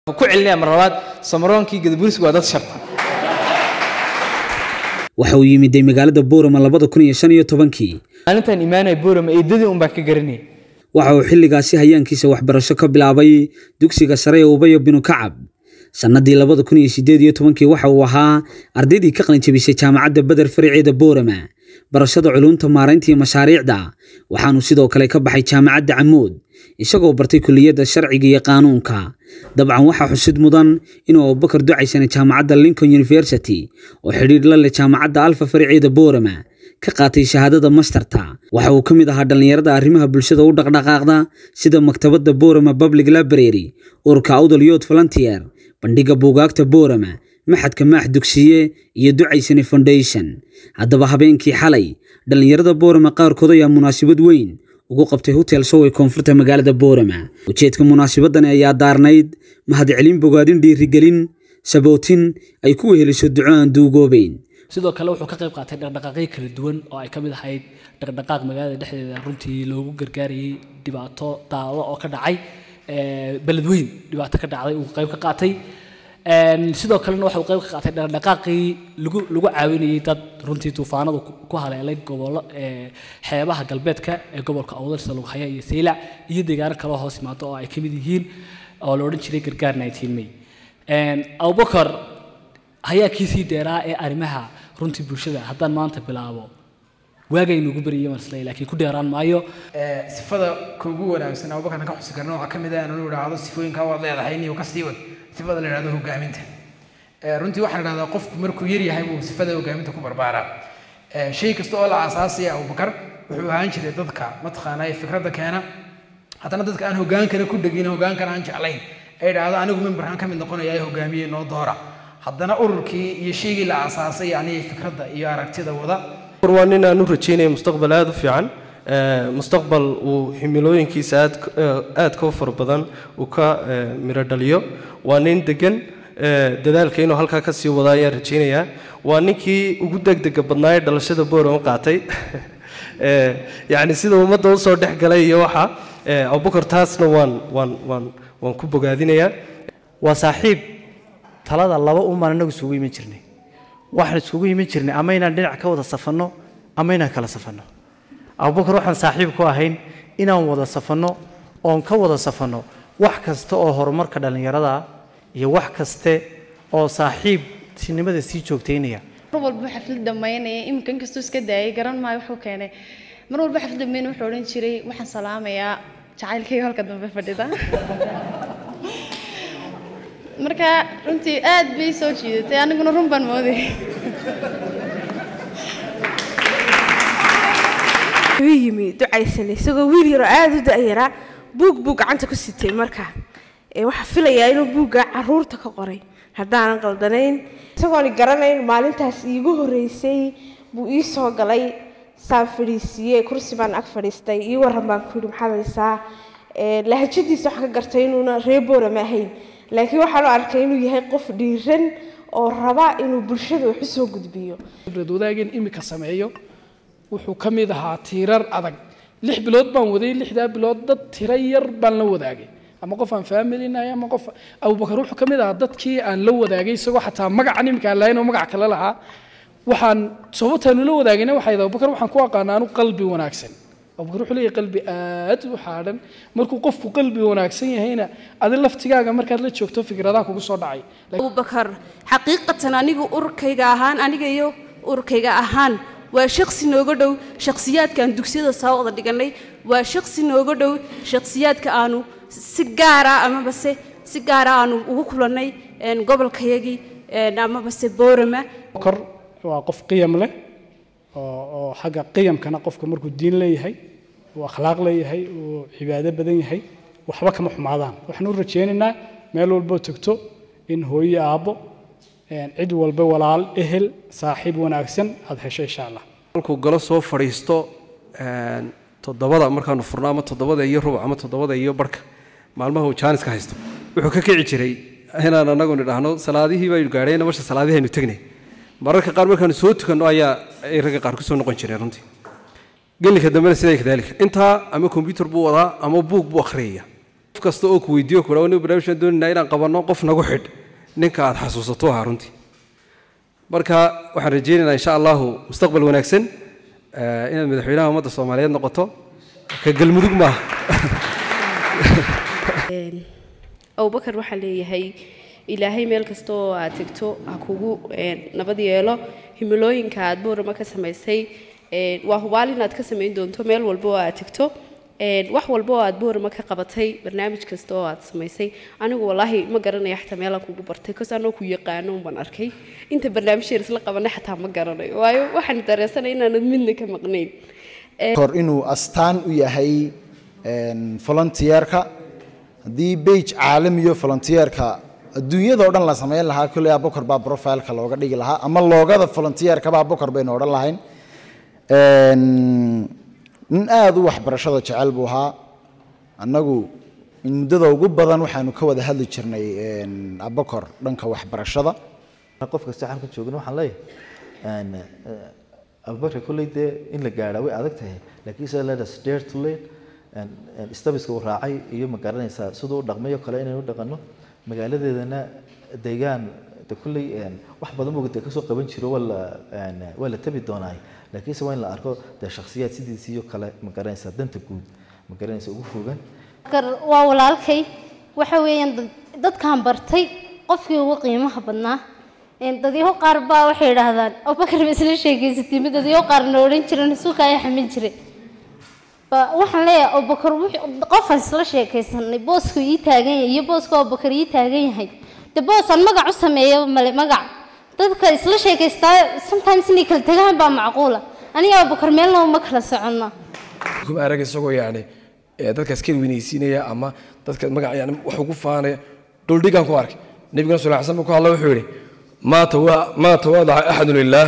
ku celinaya mar labaad samaroonkii gadabuursigu waa dad sharta waxa uu yimiday magaalada boorama labada kun iyo shan iyo tobankii maalintan imaanaya boorama eedadii un baa ka garanaya waxa uu xilligaasi hayaankiisa waxbarasho ka bilaabay dugsiga sare ee ubayo binu kacab sannadii labada kun iyo sideed iyo tobankii waxa uu ahaa ardaydii ka qalinjabisay jaamacadda beder fariceeda boorama barashada culuumta maaraynta iyo mashaariicda waxaanu sidoo kale ka baxay jaamacadda camuud isagoo bartay kuliyadda sharciga iyo qaanuunka dabcan waxaa xusid mudan inuu abubakar ducaysana jaamacadda lincoln university oo xidhiidh la leh jaamacadda alfa fariceeda boorama ka qaatay shahaadada masterta waxa uu ka mid ahaa dhallinyarada arrimaha bulshada u dhaqdhaqaaqda sida maktabadda boorama public library ururka awdal youth volunteer bandhiga buugaagta boorama maxadka maax dugsiye iyo ducaysane foundation haddaba habeenkii xalay dhallinyarada boorama qaarkood ayaa munaasabad weyn ugu qabtay hotel show ee koonfurta magaalada boorama ujeedka munaasabadani ayaa daarnayd mahadcelin bogaadin dhiirigelin sabootin ay ku weheliso duco aan duugoobeyn sidoo kale wuxuu ka qayb qaatay dhaqdhaqaaqyo kala duwan oo ay ka mid ahayd dhaqdhaqaaq magaalada dhexdeeda runtii loogu gargaarayay dhibaato daado oo ka dhacay beledweyn dhibaato ka dhacday uu qayb ka qaatay sidoo kalena waxa uu qayb ka qaatay dhaqdhaqaaqii lagu lagu caawinayay dad runtii tuufaanadu ku haleelay gobollo xeebaha galbeedka ee gobolka awdalsa lagu haya iyo saylac iyo deegaano kaloo hoos imaado oo ay ka mid yihiin oo la odhan jiray gargaar 19 may abubakar hayaankiisii dheeraa ee arrimaha runtii bulshada haddaan maanta bilaabo waagaynu ugu bariyay marsle laakiin ku dheeraan maayo sifada kuugu wanaagsan abubakarna ka xusi karna waxaa ka mid ah inuu idhaahdo sifooyinkaa waad leedahay niyo ka sii wad sifada la idhahdo hogaaminta runtii waxaa la idhahdaa qofku markuu yar yahay buu sifada hogaaminta ku barbaaraa shay kasta oo la aasaasaya abubakar wuxuu ahaan jiray dadka mataqaanaa ee fikradda keena haddana dadka aan hogaankana ku dhegin hogaankana aan jeclayn ay idhaahdo anigu mimbarkaan ka mid noqonaya hogaamiye noo doora haddana ururkii iyo shaygii la aasaasay yani fikradda iyo aragtida wada waa nin aan u rajeynaya mustaqbal aada u fiican mustaqbal uu himilooyinkiisa aad aadka u fara badan uu ka miro dhaliyo waa nin degan dadaalka inuu halkaa ka sii wada ayaan rajeynayaa waa ninkii ugu degdega badnaa ee dhalashada boorama qaatay yacni sida ummadda usoo dhex galay iyo waxa abubakar taasna waan waan waan waan ku bogaadinayaa waa saaxiib talada laba umaan inagu isugu iman jirnay waxaan isugu iman jirnay ama inaan dhinac ka wada safanno ama inaan kala safanno abubakar waxaan saaxiib ku ahayn inaan wada safanno oon ka wada safanno wax kasta oo horumarka dhallinyarada iyo wax kaste oo saaxiibtinimada sii joogtaynaya mar walba xaflad dhammaynaya iminka inkastuu iska daayay garan maayo wuxuu keenay mar walba xaflad dhammayn wuxuu odhan jiray waxaan salaamayaa jacaylkayga halka dambe fadhida marka runtii aad bay soo jiidatay aniguna run baan mooday wuu yimi ducaysanay isagoo wiil yaroo aada u da-yaraa buug buu gacanta ku sitay marka waxaa filayaa inuu buugga caruurta ka qoray haddaanan qaldanayn isagoon garanayn maalintaas iigu horreysay buu ii soo galay saan fadhiisiiyey kursi baan ag fadhiistay ii waran baan ku yidhi maxaad haysaa lahajadiisa waxaan ka gartay inuuna reer boorama ahayn laakiin waxaan u arkay inuu yahay qof dhiiran oo raba inuu bulshada wax u soo gudbiyo khibrad wadaagin imika sameeyo wuxuu ka mid ahaa tiirar adag lix bilood baan waday lixdaa bilood dad tiro yar baan la wadaagay ama qof aan familinahay ama qof abubakar wuxuu ka mid ahaa dadkii aan la wadaagay isagoo xataa magacan imika aan lahayn oo magac kale lahaa waxaan sababtaanu la wadaagayna waxay abubakar waxaan ku aqaanaa anu qalbi wanaagsan abubakar wuxuu leeyahay qalbi aad u xaadhan markuu qofku qalbi wanaagsan yahayna adi laftigaaga markaad la joogto fikradaha kugu soo dhacay abubakar xaqiiqatan anigu ururkayga ahaan aniga iyo ururkayga ahaan waa shaksi nooga dhow shakhsiyaadkaan dugsiyada soo wada dhiganay waa shaksi nooga dhow shakhsiyaadka aanu si gaara amabase si gaara aanu ugu kulannay gobolkayagii amabase boorama kor waa qof qiyam leh oo xagga qiyamkana qofka markuu diin leeyahay uu akhlaaq leeyahay uu cibaado badan yahay waxba kama xumaadaan waxaan u rajaynaynaa meel walboo tagto in hooyo aabbo cid walba walaal ehel saaxiib wanaagsan aad hesho insha allah markuu galo soo fadhiisto toddobada markaanu furno ama toddobada iyo rubuc ama toddobada iyo barhka maalmaha uu jaaniska haysto wuxuu ka kici jiray inaan anagu nidhaahno salaadihii baynu gaadheen masha salaadihii aynu tegnay mararka qaar markaanu soo tukanno ayaa ay ragga qaar kusoo noqon jireen runtii gelinka dambena sidaa kadaalika intaa ama kombyutar buu wadaa ama buug buu akhriyaya kasta oo ku weydiiyo kudha nin barnaamijkan doonaynaa inaan qabanno qof nagu xidh ninka aad xasuusato ahaa runtii marka waxaan rajaynaynaa insha allahu mustaqbal wanaagsan eh, inaad madaxweynaha ummadda soomaaliyeed noqoto ka galmudug maaha abubakar waxaa leeyahay ilaahay meel kasta oo aad tegto ha kugu een, nabad yeelo himilooyinka aad boorama ka samaysay een, waa hubaal inaad ka samayn doonto meel walba oo aad tegto een, wax walba oo aad boorama ka qabatay barnaamij kasta oo aad samaysay anigu walaahi ma garanaya xataa meelaan kugu bartay kos anoo ku yaqaano unbaan arkay inta barnaamij yar isla qabanay xataa ma garanayo waayo waxaan dareensanay inaanad midna ka maqnayn kor inuu astaan u yahay een, volunteerka haddii bage caalamiyo volunteerka adduunyada oo dhan la samayn lahaa kolley abokor baa profileka looga dhigi lahaa ama loogada volunteerkaba abokor baynu odhan lahayn Een, nin aada u waxbarashada jecel buu ahaa annagu muddada ugu badan waxaanu ka wada hadli jirnay een, abokor dhanka waxbarashada qof kasta halkan joogana waxaan leeyahay een, eh, abubakar kolley dee in la gaadhaa way adag tahay laakiin se let us dare to learn een, een, stabiska uu raacay iyo ma garanaysaa siduu u dhaqmayo kale inaynu u dhaqanno magaaladeedana deegaan de kolley een, wax badan buu dee kasoo qaban jiro waa la een, waa la tabi doonaay laakiinse waa in la arko dee shakhsiyaad sidiisiyo kale ma garanaysaa danta guud ma garanaysaa ugu fogan kar waa walaalkay waxa weeyaan dad- dadkaan bartay qofkii ugu qiimaha badnaa Een, dadyaho qaar baa waxay yidhaahdaan abubakar ba isla sheegaysatay mid dadyaho qaarna odhan jiran suuka ayaa xamin jiray ba waxaan leeyahay abubakar wuxuu- qofaan isla sheekaysanay boosku ii taagan yahay iyo booska abubakar ii taagan yahay de boosaan magac u sameeyo male magac dadka isla sheekaystaa sometimes inay kala tagaan baa macquula aniga abubakar meelna uma kala soconna kuma arag isagoo yacni ee dadkaas ka weynaysiinaya ama dadka magac yani wax ugu faanaya dhuldhigaan ku arkay nabiguna sal ly slam ku hadla wuxuu yidhi maa tawa- maa tawaadaca axadun lilaah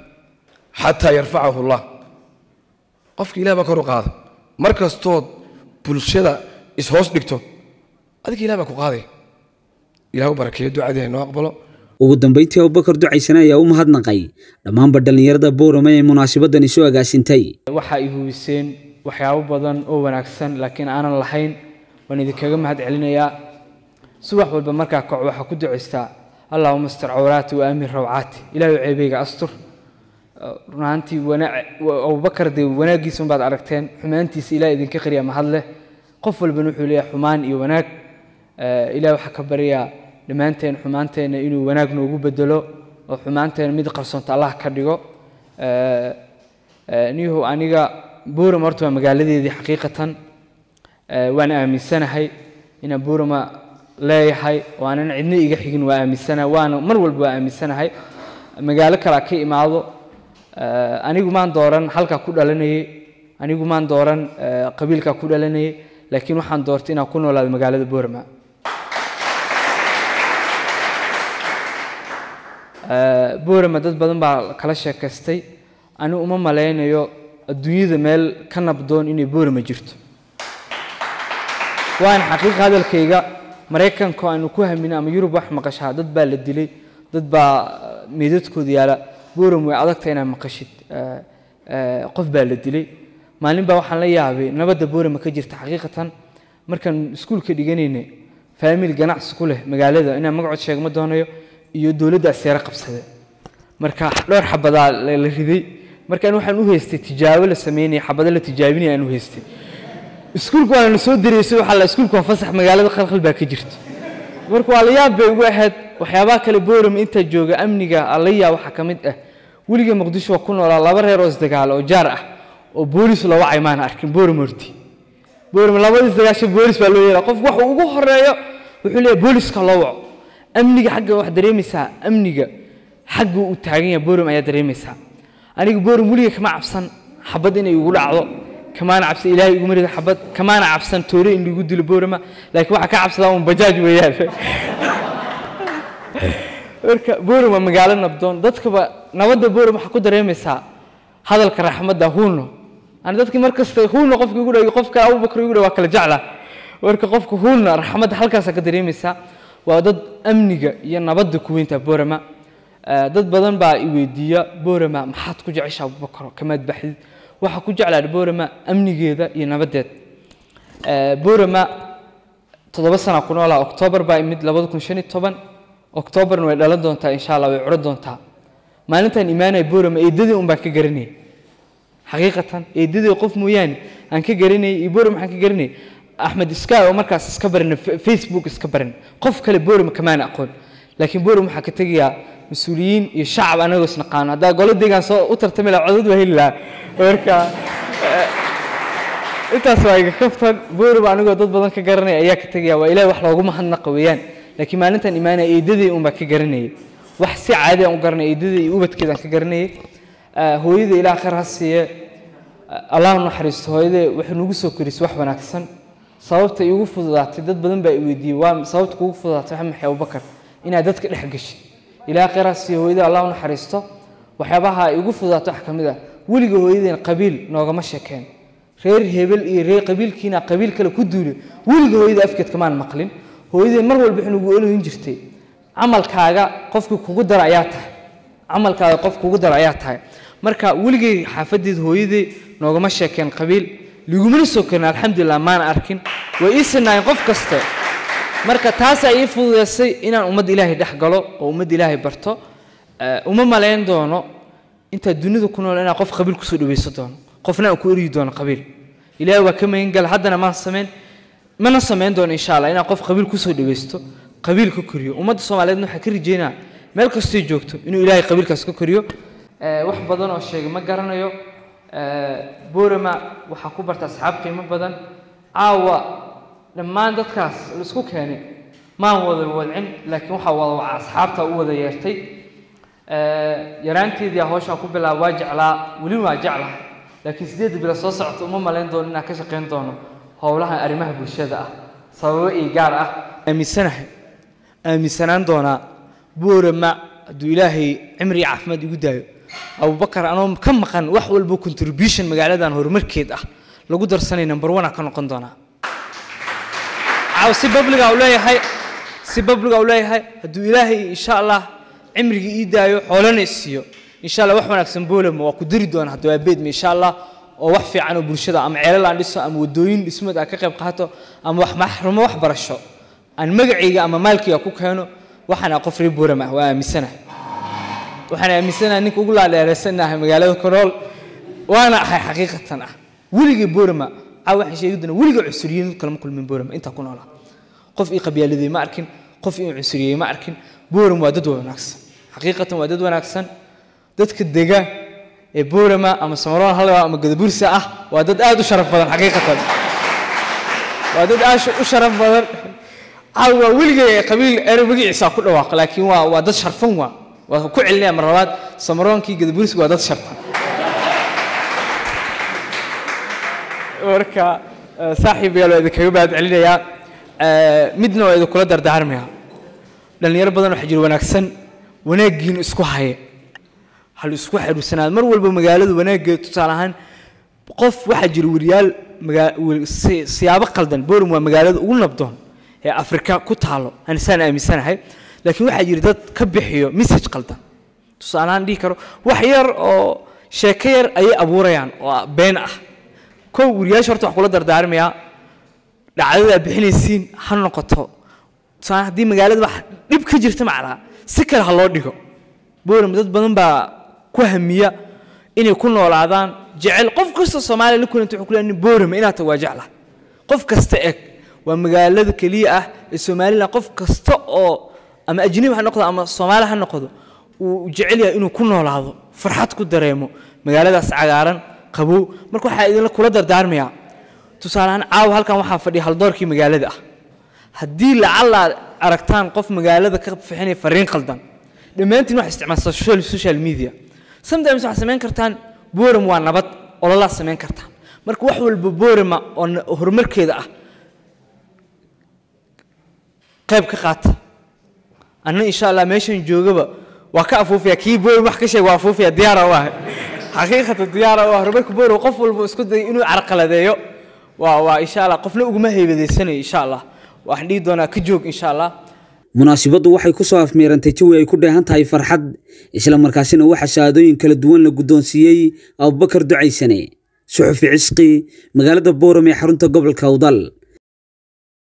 xataa yarfacahu allah qofka ilah baa kor u qaada mar kastood bulshada ishoos dhigto adiga ilah baa ku qaadaya ilah u barakeeyo ducadii noo aqbalo ugu dambeyntii abubakar ducaysane ayaa u mahadnaqay dhammaanba dhallinyarada boorama ee munaasabadani soo agaasintay waxa ay hubiseen waxyaabo badan oo wanaagsan laakiin aanan lahayn waan idinkaga mahad celinayaa subax walba markaa kaco waxaa ku ducaystaa allahuma astur cawraati wa aamin rawcaati ilaahay ceebeyga astur run ahaantii wana- wa- abubakar dee wanaaggiisa unbaad aragteen xumaantiisa ilaah idinka qariya mahad leh qof walbana wuxuu leeyahay xumaan iyo wanaag Eh, ilaah waxaa ka baryaa dhammaanteen xumaanteena inuu wanaag noogu bedelo oo xumaanteena mid qarsoonta allah ka dhigo Eh, eh, niyahow aniga buurama horta waa magaaladeedii xaqiiqatan Eh, waan aaminsanahay inaan buurama leeyahay oo aanan cidna iga xigin waa aaminsanahay waana mar walba waa aaminsanahay magaalo kale ka imaado Eh, anigu maan dooran halkaa ku dhalanayay anigu maan dooran eh, qabiilkaa ku dhalanayay laakiin waxaan doortay inaan ku noolaado magaalada boorama Eh, boorama dad badan baa kala sheekaystay ani uma malaynayo adduunyada meel ka nabdoon inay boorama jirto waan xaqiiqa hadalkayga maraykanka aanu ku hamina ama yurub wax maqashaa dad baa la dilay dad baa eh, meydadkooda yaala boorama way adagtahay inaad maqashid Eh, eh, qof baa la dilay maalin baa waxaan la yaabay nabadda boorama ka jirta xaqiiqatan markaan iskuulka dhiganaynay faamil ganacsi ku leh magaalada inaan magacood sheegma doonayo iyo dowladda aseere qabsade marka dhowr xabadaa la la riday markaan waxaan u haystay tijaabo la sameynaya xabado la tijaabinaya aan u haystay iskuulka waana soo dareysay waxaa la iskuulka waa fasax magaalada qalqal baa ka jirta marka waa la yaab bay ugu ahayd waxyaabaha kale boorama intaa jooga amniga alla yaab waxaa ka mid ah weliga muqdisho waa ku noolaa laba reer oo isdagaala oo jaar ah oo boolis loo wacay maana arkin boorama horti boorama labadiis dagaasho boolis baa loo yeelaa qofku waxa ugu horeeyo wuxuu leeyahay booliska loo waco amniga xagga wax dareemaysaa amniga xagga uu taagan yahay boorama ayaa dareemaysaa aniga booram weliga kama cabsan xabad inay igu dhacdo kamaana cabsan ilaahay iguma rido xabad kamaana cabsan toore in lagu dilo boorama laakiin waxaa ka cabsadaa un bajaaj weeyaan marka booram waa magaalo nabdoon dadkaba nabadda booram waxaa ku dareemaysaa hadalka raxmadda huuno ani dadkii markasta huuno qofka igu dhaw qofka abubakar igu dhaw waa kala jecla marka qofka huulna raxmadda halkaasaa ka dareemaysaa waa dad amniga iyo nabadda ku weyntaa boorama Eh, dad badan baa i weydiiya boorama maxaad ku jeceshaa abubakar kamaad baxdid waxaa ku jeclaa boorama amnigeeda iyo nabadeed Eh, boorama toddoba sana ku noolaa oktoobar baa imid labada kun shan iyo toban oktoobarna way dhalan doontaa insha allah way curan doontaa maalintaan imaanaya boorama eedadii un baan ka garanayay xaqiiqatan eedadii qof mooyaane aan ka garanayay iyo boorama waxaan ka garanayay axmed sky oo markaas iska barana facebook iska baran qof kale boorama kamaana aqoon laakiin boorama waxaa ka tegayaa mas-uuliyiin iyo shacab anagoo isnaqaano haddaa golo deegaan soo u tartami lahaa codad waa heli lahaa marka intaas waa iga kaftan boorama anigoo dad badan ka garanaya ayaa ka tegaya waa ilahi wax loogu mahadnaqa weeyaan laakiin maalintan imaanaya eedadii un baa ka garanayay wax si caadi aan u garanay eedadii iyo ubadkeedaan ka garanayay hooyada ilaah khayr ha siiye allah u naxariisto hooyadee waxay nagu soo korisay wax wanaagsan sababta iigu fududaatay dad badan baa i weydiiyey waa sababta kuugu fududaatay waxaa maxay abubakar inaad dadka dhex geshid ilaah khayr ha siiye hooyada allah u naxariisto waxyaabaha iigu fududaatay wax ka mid ah weliga hooyadeen qabiil noogama sheekeen reer hebel iyo reer qabiilkiina qabiil kale ku duulay weliga hooyada afkeed kamaan maqlin hooyadeen mar walba waxay nagu olooyin jirtay camalkaaga qofkii kugu dara ayaa tahay camalkaaga qof kugu dara ayaa tahay marka weligay xaafadeed hooyadey noogama sheekeen qabiil ligumana soo karin alxamdulilah maana arkin way ii sinaayeen qof kaste marka taasaa ii fududeysay inaan ummadda ilaahay dhex galo oo ummadda ilaahay barto uma malayn doono intaad dunida ku nool inaan qof qabiil kusoo dhaweyso doono qofna aan ku eryi doono qabiil ilaahay waa ka magan gala haddana maan samayn mana samayn doono insha allah inaan qof qabiil kusoo dhaweysto qabiil ka koriyo ummadda soomaaliyeedna waxaa ka rajeynaa meel kastay joogto inuu ilaahay qabiilkaas ka koriyo wax badan oo sheegay ma garanayo boorama waxaa ku barta asxaab qiimo badan caawa dhammaan dadkaas laisku keenay maan wada wadcin laakiin waxaa wada waca asxaabta u wada yeertay yaraanteedii hawshaan ku bilaaba waa jeclaa weli waa jeclahay laakiin sideedda bilo soo socota uma malayn doono inaan ka shaqayn doono howlaha arrimaha bulshada ah sababo ii gaar ah aaminsanahay aaminsanaan doonaa boorama hadduu ilaahay cimri iyo caafimaad igu daayo abubakar anoo ka maqan wax walba contribution magaaladan horumarkeed ah lagu darsanay number one ka noqon doonaa caaw si babliga u leeyahay si babliga u leeyahay hadduu ilaahay insha allah cimrigii ii daayo xoolana isiiyo insha allah wax wanaagsan boolama waa ku dari doona hadda waa beedma insha allah oo wax fiican oo bulshada ama ceelal aan dhiso ama wadooyin dhismood aan ka qayb qaato ama wax maxrumo wax barasho aan magacayga ama maalkayga ku keeno waxaan qof reer booram ah waa aaminsanahay waxaan aaminsanahay ninka ugu laadheereysanahay magaalada ku nool waana ahay xaqiiqatan ah weligay boorama caa waxaan sheegi doonaa weligay cusuriyiin kalama kulmin boorama intaa ku noolaa qof ii qabyaaladay ma arkin qof ii cunsuriyey ma arkin booram waa dad wanaagsan xaqiiqatan waa dad wanaagsan dadka dega ee boorama ama samaroon halwa ama gadabursa ah waa dad aad u sharaf badan xaqiiqatan waa dad aad u sharaf badan caaw waa weligay qabiil ere magaciisa ku dhawaaq laakiin waa waa dad sharfan waa waa ku celinaya mar labaad samaroonkii gadabursi waa dad sharfan marka saaxiib yaal waa idinkaga mahad celinayaa midna waa idinkula dardaarmayaa dhalinyaro badan waxaa jira wanaagsan wanaaggiina isku haya hal isku xaruursanaad mar walba magaalada wanaaggeeda tusaale ahaan qof waxaa jira weriyaal siyaabo qaldan borum waa magaalada ugu nabdoon ee afrika ku taalo anisaan aaminsanahay laakiin waxaa jira dad ka bixiyo message qaldan tusaale ahaan dhihi karo wax yar oo sheeko yar ayay abuurayaan oo been ah kow weriyaasha horta wax kula dardaarmayaa dhacdada aad bixinaysiin ha noqoto tusaale haddii magaalada wax dhib ka jirta macnaa si kale ha loo dhigo boram dad badan baa ku hamiya inay ku noolaadaan jecel qof kasta soomaaliya la kulanta wuxuu ku leeyahay boorama inaad tahay waa jecla qof kasta eg waa magaalada keliya ah ee somaliland qof kasta oo ama ajnabi ha noqdo ama soomaali ha noqdo uu jecel yahay inuu ku noolaado farxad ku dareemo magaaladaas cagaaran qabow marka waxaa idinla kula dardaarmayaa tusaale ahaan caawa halkan waxaa fadhiya haldoorkii magaalada ah haddii lacalla aad aragtaan qof magaalada ka fixinaya fariin qaldan dhammaantiin waxaa isticmaalsaa social, social media sometimes waxaad samayn kartaan boram waa nabad ololaa samayn kartaan marka wax walba borama oo na- horumarkeeda ah qayb ka qaata anna insha allah meeshan joogaba waa ka afuufaya kii boram wax ka sheeg waa afuufaya diyaara u ah xaqiiqata diyaara u ah horumarka boram qof walba isku dayay inuu carqaladeeyo waa waa insha allah qofna uguma heybadaysanayo insha allah waxaan dhihi doonaa ka joog insha allah munaasibaddu waxay ku soo afmeerantay jawi ay ku dheehan tahay farxad isla markaasina waxaa shahaadooyin kala duwan la guddoonsiiyey abubakar ducaysane suxufi cisqi magaalada booram ee xarunta gobolka awdal